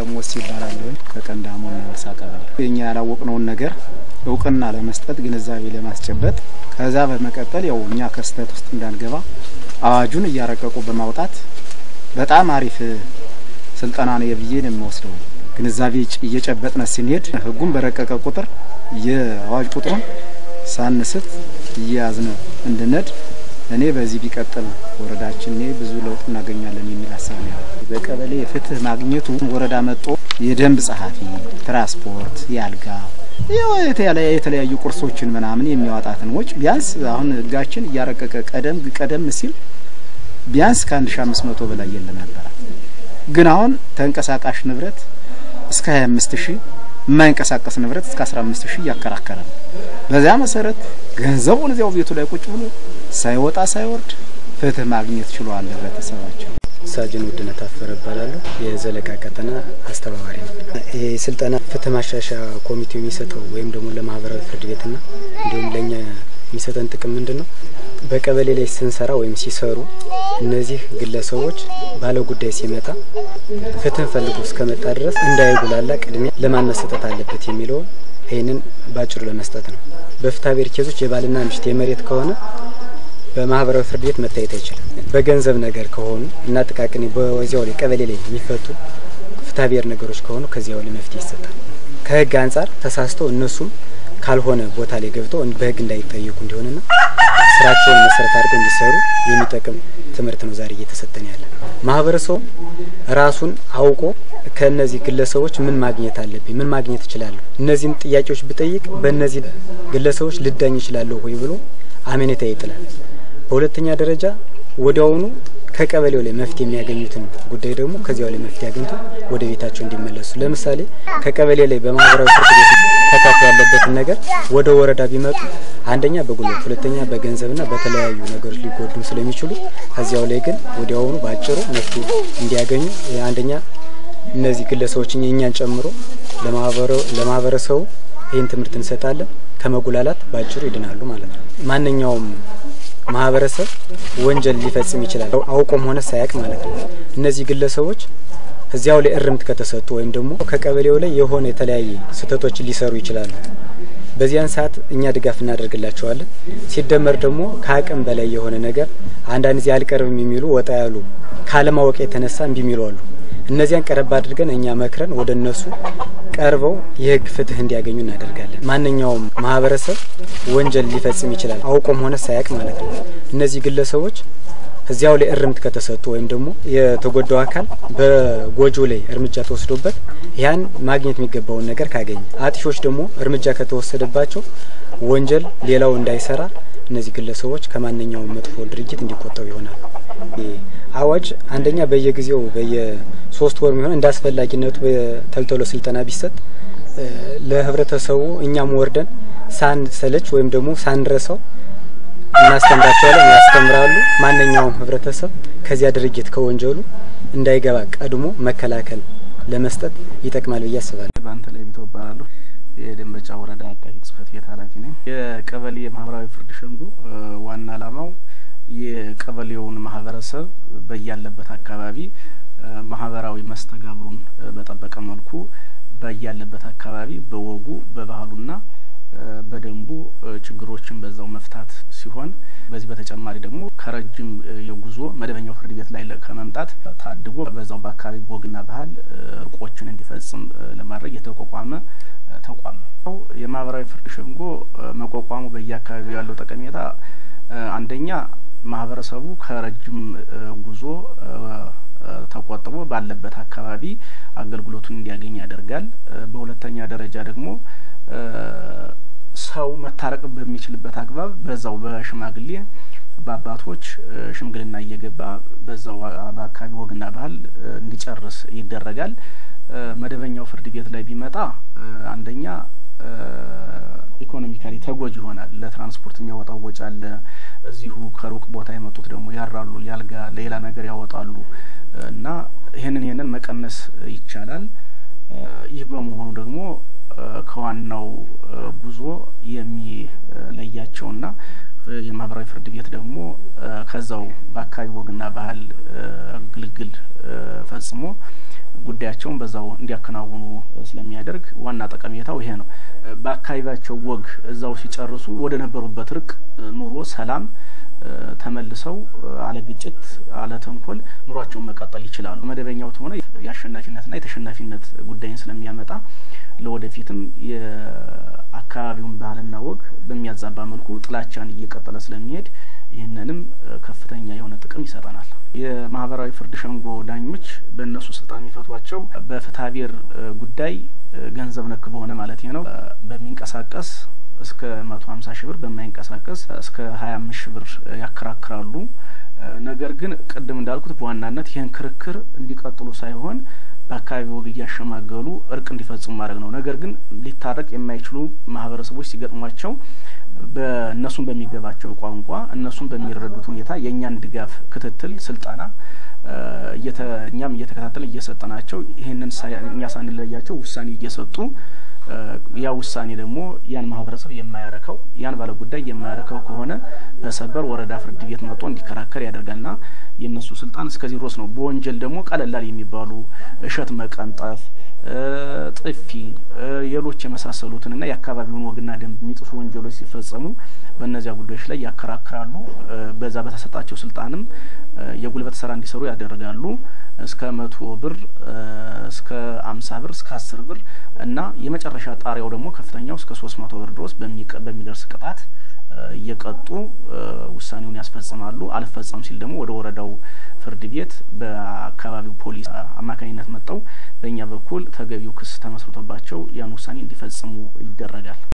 ሞስ ይባላል ከቀንዳሞ መልሳ ቀበሌ የኛ ያላወቅነውን ነገር እውቅና ለመስጠት ግንዛቤ ለማስጨበጥ ከዛ በመቀጠል ያው እኛ ከስተት ውስጥ እንዳንገባ አዋጁን እያረቀቁ በማውጣት በጣም አሪፍ ስልጠና ነው ብዬ ነው የምወስደው። ግንዛቤ እየጨበጥነ ስንሄድ ህጉን በረቀቀ ቁጥር የአዋጅ ቁጥሩን ሳንስት እየያዝነ እንድነድ እኔ በዚህ ቢቀጥል ወረዳችን እኔ ብዙ ለውጥ እናገኛለን የሚል ሀሳብ ነው። በቀበሌ ፍትህ ማግኘቱ ወረዳ መጦ የደንብ ጸሐፊ፣ ትራንስፖርት፣ የአልጋ የተለያዩ ቁርሶችን ምናምን የሚያወጣትን ወጭ ቢያንስ አሁን ህጋችን እያረቀቀ ቀደም ቀደም ሲል ቢያንስ ከአንድ ሺ አምስት መቶ በላይ የለ ነበረ። ግን አሁን ተንቀሳቃሽ ንብረት እስከ ሀያ አምስት ሺህ የማይንቀሳቀስ ንብረት እስከ አስራ አምስት ሺህ እያከራከረ ነው። በዚያ መሰረት ገንዘቡን እዚያው ቤቱ ላይ ቁጭ ብሎ ሳይወጣ ሳይወርድ ፍትህ ማግኘት ችሏል ህብረተሰባቸው። ሳጅን ውድነት አፈረ እባላለሁ። የዘለቃ ቀጠና አስተባባሪ ነው። ይህ ስልጠና ፍትህ ማሻሻያ ኮሚቴው የሚሰጠው ወይም ደግሞ ለማህበራዊ ፍርድ ቤትና እንዲሁም ለእኛ የሚሰጠን ጥቅም ምንድን ነው? በቀበሌ ላይ ስንሰራ ወይም ሲሰሩ እነዚህ ግለሰቦች ባለ ጉዳይ ሲመጣ ፍትህ ፈልጎ እስከመጣ ድረስ እንዳይጉላላ ቅድሚያ ለማን መሰጠት አለበት የሚለውን ይህንን ባጭሩ ለመስጠት ነው። በፍትሐ ብሔር ኬዞች የባልና ሚስት የመሬት ከሆነ በማህበራዊ ፍርድ ቤት መታየት አይችልም። በገንዘብ ነገር ከሆኑ እና ጥቃቅን በዚያው ላይ ቀበሌ ላይ የሚፈቱ ፍትሐ ብሔር ነገሮች ከሆኑ ከዚያው ላይ መፍትሄ ይሰጣል። ከህግ አንጻር ተሳስተው እነሱም ካልሆነ ቦታ ላይ ገብተው በህግ እንዳይጠየቁ እንዲሆንና ስራቸውን መሰረት አድርገው እንዲሰሩ የሚጠቅም ትምህርት ነው ዛሬ እየተሰጠን ያለ። ማህበረሰቡ ራሱን አውቆ ከእነዚህ ግለሰቦች ምን ማግኘት አለብኝ፣ ምን ማግኘት እችላለሁ፣ እነዚህን ጥያቄዎች ብጠይቅ በእነዚህ ግለሰቦች ልዳኝ እችላለሁ ወይ ብሎ አመኔታ ይጥላል። በሁለተኛ ደረጃ ወዲያውኑ ከቀበሌው ላይ መፍትሄ የሚያገኙትን ጉዳይ ደግሞ ከዚያው ላይ መፍትሄ አግኝቶ ወደ ቤታቸው እንዲመለሱ። ለምሳሌ ከቀበሌ ላይ በማህበራዊ ፍርድ ቤት ተካቶ ያለበትን ነገር ወደ ወረዳ ቢመጡ አንደኛ በጉልበት ሁለተኛ በገንዘብና በተለያዩ ነገሮች ሊጎዱ ስለሚችሉ ከዚያው ላይ ግን ወዲያውኑ በአጭሩ መፍትሄ እንዲያገኙ አንደኛ እነዚህ ግለሰቦች እኛን ጨምሮ ለማህበረሰቡ ይህን ትምህርት እንሰጣለን። ከመጉላላት በአጭሩ ይድናሉ ማለት ነው። ማንኛውም ማህበረሰብ ወንጀል ሊፈጽም ይችላል፣ አውቆም ሆነ ሳያውቅ ማለት ነው። እነዚህ ግለሰቦች እዚያው ላይ እርምት ከተሰጡ ወይም ደግሞ ከቀበሌው ላይ የሆነ የተለያየ ስህተቶችን ሊሰሩ ይችላሉ። በዚያን ሰዓት እኛ ድጋፍ እናደርግላቸዋለን። ሲደመር ደግሞ ከአቅም በላይ የሆነ ነገር አንዳንድ ጊዜ አልቀርብም የሚሉ ወጣ ያሉ ካለማወቅ የተነሳ እምቢ የሚሉ አሉ። እነዚያን ቀረብ አድርገን እኛ መክረን ወደ እነሱ ቀርበው የህግ ፍትህ እንዲያገኙ እናደርጋለን። ማንኛውም ማህበረሰብ ወንጀል ሊፈጽም ይችላል፣ አውቆም ሆነ ሳያውቅ ማለት ነው። እነዚህ ግለሰቦች እዚያው ላይ እርምት ከተሰጡ ወይም ደግሞ የተጎዳው አካል በጎጂው ላይ እርምጃ ተወስዶበት ያን ማግኘት የሚገባውን ነገር ካገኘ፣ አጥፊዎች ደግሞ እርምጃ ከተወሰደባቸው ወንጀል ሌላው እንዳይሰራ እነዚህ ግለሰቦች ከማንኛውም መጥፎ ድርጊት እንዲቆጠቡ ይሆናል። አዋጅ አንደኛ በየጊዜው በየሶስት ወር የሚሆን እንደ አስፈላጊነቱ በተልተሎ ስልጠና ቢሰጥ ለህብረተሰቡ እኛም ወርደን ሳንሰለች ወይም ደግሞ ሳንረሳው እናስተምራቸዋለን፣ ያስተምራሉ። ማንኛውም ህብረተሰብ ከዚያ ድርጊት ከወንጀሉ እንዳይገባ ቀድሞ መከላከል ለመስጠት ይጠቅማል ብዬ አስባለሁ። በአንተ ላይ ቢተው እባላለሁ። የደንበጫ ወረዳ አቃቂ ጽህፈት ቤት ኃላፊ ነኝ። የቀበሌ ማህበራዊ ፍርድ ሸንጎ ዋና ዓላማው የቀበሌውን ማህበረሰብ በያለበት አካባቢ ማህበራዊ መስተጋብሩን በጠበቀ መልኩ በያለበት አካባቢ በወጉ በባህሉና በደንቡ ችግሮችን በዛው መፍታት ሲሆን በዚህ በተጨማሪ ደግሞ ከረጅም የጉዞ መደበኛው ፍርድ ቤት ላይ ከመምጣት ታድጎ በዛው በአካባቢ ወግና ባህል እርቆችን እንዲፈጽም ለማድረግ የተቋቋመ ተቋም ነው። የማህበራዊ ፍርድ ሸንጎ መቋቋሙ በየአካባቢው ያለው ጠቀሜታ አንደኛ ማህበረሰቡ ከረጅም ጉዞ ተቆጥቦ ባለበት አካባቢ አገልግሎቱን እንዲያገኝ ያደርጋል። በሁለተኛ ደረጃ ደግሞ ሰው መታረቅ በሚችልበት አግባብ በዛው በሽማግሌ በአባቶች ሽምግልና እየገባ በዛው በአካባቢ ወግና ባህል እንዲጨርስ ይደረጋል። መደበኛው ፍርድ ቤት ላይ ቢመጣ አንደኛ ኢኮኖሚካሊ ተጎጂ ይሆናል። ለትራንስፖርት የሚያወጣው ወጪ አለ። እዚሁ ከሩቅ ቦታ የመጡት ደግሞ ያራሉ፣ ያልጋ ሌላ ነገር ያወጣሉ እና ይህንን ይህንን መቀነስ ይቻላል። ይህ በመሆኑ ደግሞ ከዋናው ጉዞ የሚለያቸውና የማህበራዊ ፍርድ ቤት ደግሞ ከዛው በአካባቢ ወግና ባህል ግልግል ፈጽሞ ጉዳያቸውን በዛው እንዲያከናውኑ ስለሚያደርግ ዋና ጠቀሜታው ይሄ ነው። በአካባቢያቸው ወግ እዛው ሲጨርሱ ወደ ነበሩበት ርቅ ኑሮ ሰላም ተመልሰው አለ ግጭት አለ ተንኮል ኑሯቸውን መቀጠል ይችላሉ። መደበኛው ተሆነ የአሸናፊነትና የተሸናፊነት ጉዳይን ስለሚያመጣ ለወደፊትም የአካባቢውን ባህልና ወግ በሚያዛባ መልኩ ጥላቻን እየቀጠለ ስለሚሄድ ይህንንም ከፍተኛ የሆነ ጥቅም ይሰጠናል። የማህበራዊ ፍርድ ሸንጎ ዳኞች በእነሱ ስልጣን የሚፈቷቸው በፍትሐ ብሔር ጉዳይ ገንዘብ ነክ በሆነ ማለት ነው በሚንቀሳቀስ እስከ መቶ ሀምሳ ሺህ ብር በማይንቀሳቀስ እስከ ሀያ አምስት ሺህ ብር ያከራክራሉ። ነገር ግን ቅድም እንዳልኩት በዋናነት ይህን ክርክር እንዲቀጥሉ ሳይሆን በአካባቢ ወግ እያሸማገሉ እርቅ እንዲፈጽሙ ማድረግ ነው። ነገር ግን ሊታረቅ የማይችሉ ማህበረሰቦች ሲገጥሟቸው በእነሱን በሚገባቸው ቋንቋ እነሱን በሚረዱት ሁኔታ የእኛን ድጋፍ፣ ክትትል፣ ስልጠና እኛም እየተከታተል እየሰጠናቸው ይህንን እኛ ሳንለያቸው ውሳኔ እየሰጡ ያ ውሳኔ ደግሞ ያን ማህበረሰብ የማያረከው ያን ባለ ጉዳይ የማያረከው ከሆነ በሰበር ወረዳ ፍርድ ቤት መጥቶ እንዲከራከር ያደርጋልና የእነሱ ስልጣን እስከዚህ ድረስ ነው። በወንጀል ደግሞ ቀለላል የሚባሉ እሸት መቀንጠፍ፣ ጥፊ፣ ሌሎች የመሳሰሉትንና የአካባቢውን ወግና ደንብ የሚጥሱ ወንጀሎች ሲፈጸሙ በእነዚያ ጉዳዮች ላይ ያከራክራሉ። በዛ በተሰጣቸው ስልጣንም የጉልበት ስራ እንዲሰሩ ያደርጋሉ። እስከ መቶ ብር እስከ አምሳ ብር እስከ አስር ብር እና የመጨረሻ ጣሪያው ደግሞ ከፍተኛው እስከ ሶስት መቶ ብር ድረስ በሚደርስ ቅጣት እየቀጡ ውሳኔውን ያስፈጽማሉ። አልፈጸም ሲል ደግሞ ወደ ወረዳው ፍርድ ቤት በአካባቢው ፖሊስ አማካኝነት መጥተው በእኛ በኩል ተገቢው ክስ ተመስርቶባቸው ያን ውሳኔ እንዲፈጽሙ ይደረጋል።